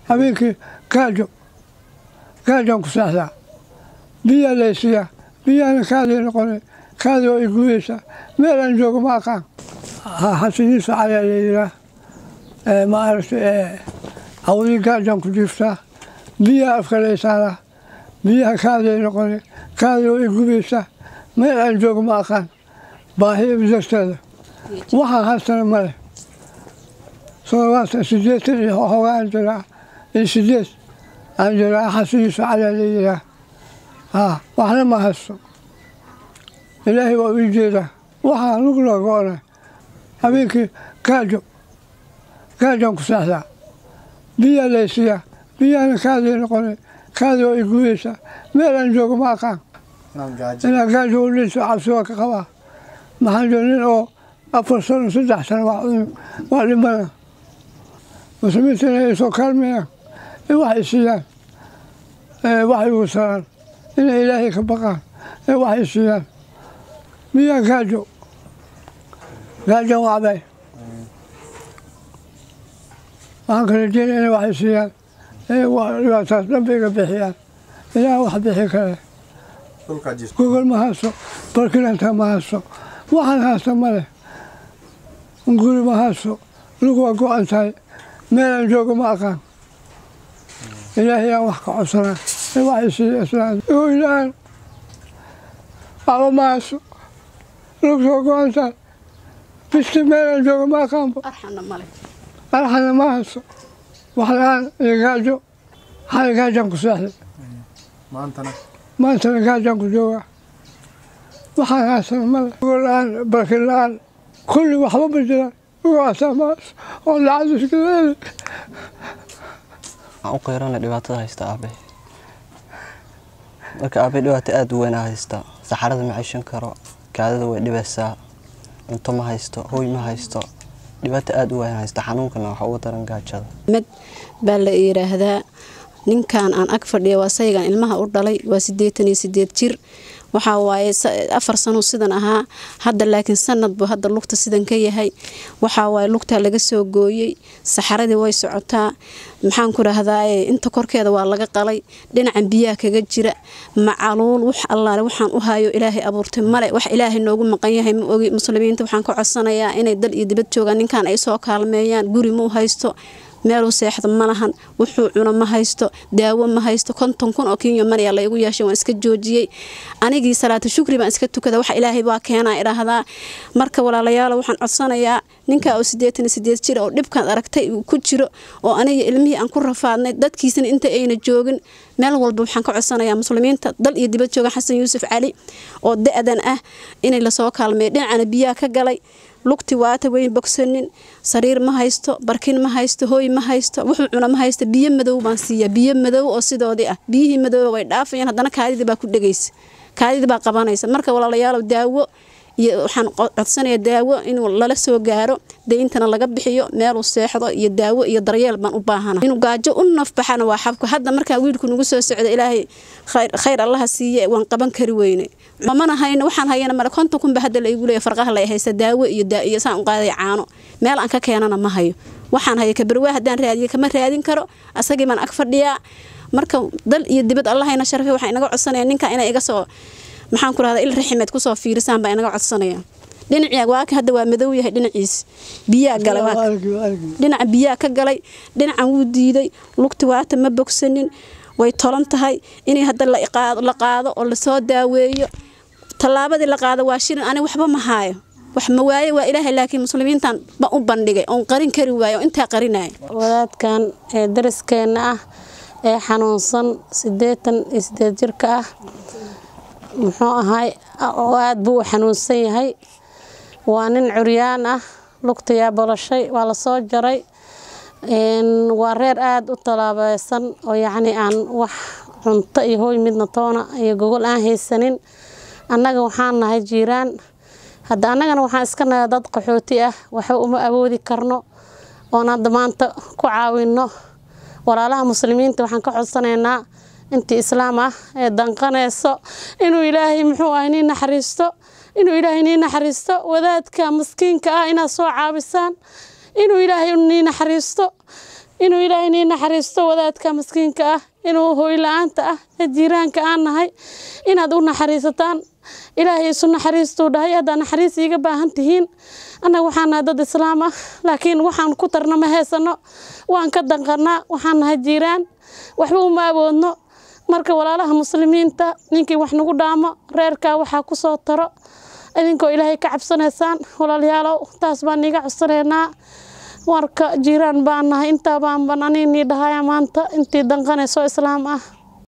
habeenkii gaajo gaajaan ku seexdaa biyaa laysiiyaa biyaana kaadii noqonay kaadii oo igudaysaa meel aan joogo ma aqaan xasan yuusuf cali la yiraa ma aragtay hawdii gaajaan ku jiiftaa biyaa afka laysaaraa biyaha kaadii noqonay kaadii oo igudaysaa meel aan joogo ma aqaan baahiya darteeda waxaan haystana male soomaatan sideetan iyo hogaan jiraa iyo sideed aan jiraa xasan yuusuf cali la yiraa haa waxna ma haysto ilaahay waa ii jeedaa waxaa lug loo go-na habeenkii gaajo gaajaan ku seexdaa biyaa laysiiyaa biyaana kaadii noqonay kaadii oo igudaysaa meel aan joogo ma aqaan inaan gaajo u dhinto cabsi waa ka qabaa maxaan jiro nin oo afar sano saddex sano waa dhimana muslimiinta inay soo kaalmeeyaan in wax isiiyaan wax igu saraan inay ilaahay ka baqaan in wax isiiyaan miyaa gaajo gaajan wacbay waxaan kala jeeda inay wax isiiyaan dhibaataas dhanba iga bixiyaan ilaah wax bixi kale gogol ma haysto barkinanta ma haysto waxaan haysta male guri ma haysto lug waa go-an tahay meel aan joogo ma aqaan ilaahay aan wax ka codsanaa in wax isiiya islaan hoylaan waxba ma haysto lug soo go-an tahay bisti meel aan joogo ma aqaanba arxana ma haysto wax la-aan iyo gaajo xal gaajaan ku seexday maantana gaajaan ku joogaa waxaan haysana male la-aan barkin la-aan kulli waxba ma jiraan ugaasamaas oo lacag iskaleeli waxaan u qeyrana dhibaatada haysta aabe marka aabe dhibaato aada u weynaa haysta saxarada ma ceshan karo kaadada way dhibaysaa cunto ma haysto hooy ma haysto dhibaato aada u weyn haysta xanuunkana waxa uga daran gaajada med baa la yidhaahdaa ninkan aan ag fadhiya waa saygan ilmaha u dhalay waa siddeetan iyo sideed jir waxaa waaye afar sano sidan ahaa hadda laakiin sanad buu hadda lugta sidan ka yahay waxaa waaye lugtaa laga soo gooyey saxaradii way socotaa maxaan ku rahdaa inta korkeeda waa laga qalay dhinacan biyaha kaga jira macaluul wax allaale waxaan u hayo ilaahay abuurtay male wax ilaahay noogu maqan yahay ma ogi muslimiinta waxaan ka codsanayaa inay dal iyo dibad joogaan ninkan ay soo kaalmeeyaan guri muu haysto meeluu seexda ma lahan wuxuu cuno ma haysto daawo ma haysto konton kun oo kenya manayaa laygu yeeshay waan iska joojiyey anigii salaata shukri baan iska tukada wax ilaahay baa keenaa idhaahdaa marka walaalayaalo waxaan codsanayaa ninka oo siddeetan iyo sideed jir oo dhibkaan aragtay uu ku jiro oo aniga ilmihii aan ku rafaadnay dadkiisana inta ayna joogin meel walba waxaan ka codsanayaa muslimiinta dal iyo dibad jooga xasan yuusuf cali oo da-dan ah inay lasoo kaalmeeyo dhinacana biyaha ka galay lugti waata weyn bogsanin sariir ma haysto barkin ma haysto hooy ma haysto wuxuu cuna ma haysto biyo madow baan siiyaa biyo madow oo sidoodii ah biyihii madooba way dhaafayaan haddana kaadidii baa ku dhegaysa kaadidii baa qabanaysa marka walaalayaalow daawo iyo waxaan codsanayaa daawo in lala soo gaaro deyntana laga bixiyo meeluu seexdo iyo daawo iyo daryeel baan u baahana inuu gaajo u nafbaxana waa xabka hadda markaa wiilku nagu soo socda ilaahay khayr allaha siiye waan qaban kari weyne mamana hayno waxaan hayana male konton kunba hadda laygu leeya farqaha lay haysta daawo iyo iyo saan u qaaday caano meel aan ka keenana ma hayo waxaan haya kabarwaa haddaan raadiye kama raadin karo asagii baan ag fadhiyaa marka dal iyo dibad allahayna sharfe waxaa inaga codsanaya ninka inay iga soo maxaan ku rahdaa il raximeed kusoo fiirisaan baa inaga codsanaya dhinaci waaka hadda waa madow yahay dhinaciis biyaa galay dhinaca biyaa ka galay dhinacan wuu diiday lugti waata ma bogsanin way tolan tahay inay hadda la qaado oo lasoo daaweeyo tallaabadii la qaado waa shirin ani waxba ma haayo wax ma waaye waa ilaahay laakiin muslimiintan ba u bandhigay oon qarin kari waayo intaa qarinaya wadaadkan ee dariskeenna ah ee xanuunsan siddeetan iyo sideed jirka ah muxuu ahay aad buu u xanuunsan yahay waa nin curyaan ah lugtayaa bolashay waa lasoo jaray waa reer aada u talaabeysan oo yacni aan wax cunto iyo hooy midna toona iyo gogol aan haysanin annaga waxaan nahay jiiraan hadda annagana waxaan iska nahay dad qaxooti ah waxba uma awoodi karno oon hadda maanta ku caawinno walaalaha muslimiinta waxaan ka codsanaynaa intii islaam ah ee danqanayso inuu ilaahay muxuu ah nii naxariisto inuu ilaahay nii naxariisto wadaadka maskiinka ah inaad soo caabisaan inuu ilaahay nii naxariisto inuu ilaahay nii naxariisto wadaadka maskiinka ah inuu hooy la-aanta ah ee jiiraanka aan nahay inaad u naxariisataan ilaahay isu naxariistuu dhahay haddaa naxariis iiga baahan tihiin annaga waxaan nahay dad islaam ah laakiin waxaan ku tarna ma heysano waan ka danqanaa waxaan nahay jiiraan waxba uma awoodno marka walaalaha muslimiinta ninkii wax nagu dhaamo reerkaa waxaa ku soo taro idinkoo ilaahay ka cabsanaysaan walaalayaalow taas baan iiga codsanaynaa marka jiiraan baan nahay intaa baan ban anii nii dhahaya maanta intii danqanayso islaam ah